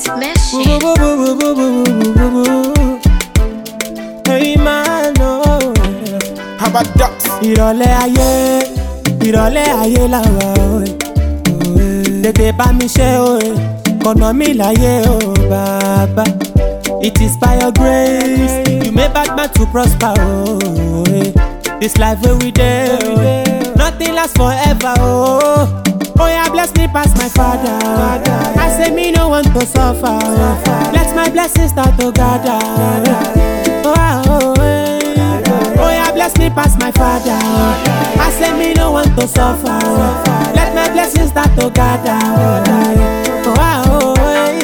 Smashing. Hey man, oh. How about ducks? ìrọ̀lẹ́ ayé ìrọ̀lẹ́ ayé làwà òye tètè bá mi ṣe òye kọ̀nà mi láyé o bàbá it is by your grace you make bad man to prosper òye this life wey we dey òye nothing last forever oh. Oya bless me pass my father. I say me no want to suffer. oh. Let my blessings start to gather. Oh, ah, oh, eh. Oya bless me pass my father. I say me no want to suffer. Let my blessings start to gather. Oh, ah, oh,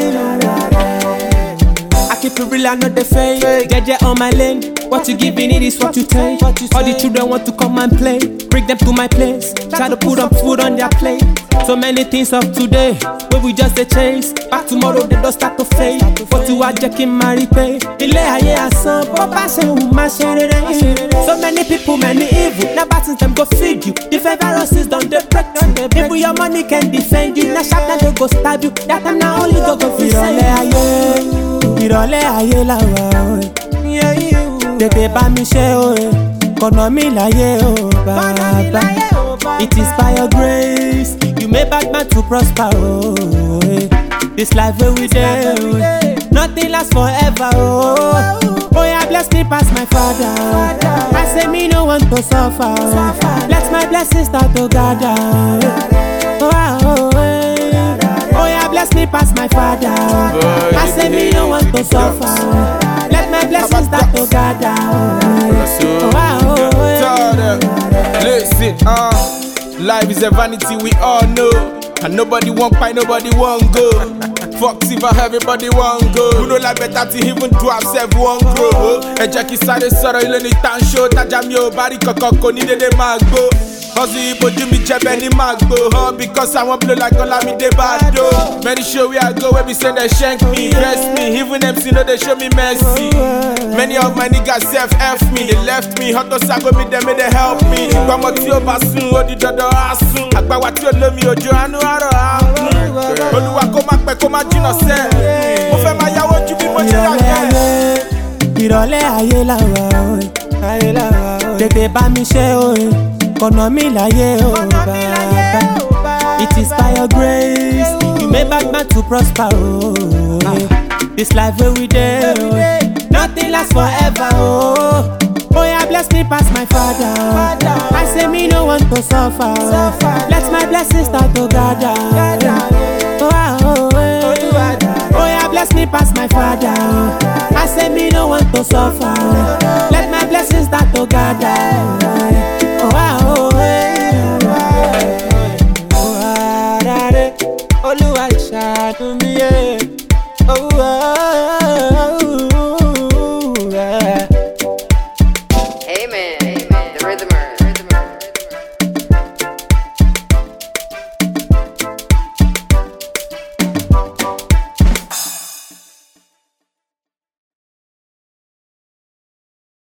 eh. I keep it real, I know the fake. Jeje on my lane. What you giving it is what you take. All the children want to come and play. Bring them to my place. Try to put up food on their plate. So many things of today, but we just a chase. Back tomorrow they don't start to fade. But you are jacking my pay. Ilé ayé asán, bó bá ṣe wù má ṣe rere. So many people, many evil. Now buttons them go feed you. Different viruses don't they break you. People your money can defend you. Now sharp now they go stab you. That time now only go go free Ìrọ̀lẹ́ ayé, ìrọ̀lẹ́ ayé làwà òye. Tètè bá mi ṣe òye, kọ̀nà mi láyé o bàbá. It is by your grace, you make bad man to prosper oh. eh. This life wey we dey, oh, nothing lasts forever oh. Oh yeah, bless me pass my father. I say me no want to suffer. oh. Let my blessings start to gather. Oh, ah, oh, eh. oh yeah, bless me pass my father. I say me no want to suffer. Let my blessings start to gather. Oh, ah, oh, eh. Tell them. Listen, uh, life is a vanity, we all know. And nobody want pie, nobody want go. Fuck if everybody want go. Who know like better to even do ourselves one grow. Ẹ jẹ́ kí sáré sọ̀rọ̀ ilé ní tán ṣó. Tájà mi ò bá rí kankan kò ní dédé máa gbó. Hustle ìbojú mi jẹ́bẹ̀ ní máa gbó. Huh? Because I wan blow like Olamide Bado. Many show where I go where be say they shank me. Dress me, even MC no dey show me mercy. Many of my niggas self F me, they left me. Hot to sago me, them may they help me. Gbọ́mọ tí ó bá sùn, ó di dandan á sùn. Àgbàwá tí ó lómi òjò àánú àrọ̀ á kún. Olúwa kó má pẹ́ kó má jìnnà sẹ́. Mo fẹ́ máa yáwó ju bí mo ṣe yà ìrọ̀lẹ́ yẹn. ayé ìrọ̀lẹ́ ayé làwà òye tètè bá mi ṣe òye kọ̀nà mi láyé o bàbá it is by your grace you make bad man to prosper òye this life wey we dey òye nothing lasts forever oh. Oya bless me pass my father. I say me no want to suffer. Let my blessings start to gather. Oh, ah, oh, eh. Oya bless me pass my father. I say me no want to suffer. Let my blessings start to gather. Oh, ah, oh, eh. Oh, ah, da, de. Olúwa ṣàánú mi, eh. Oh, ah, oh,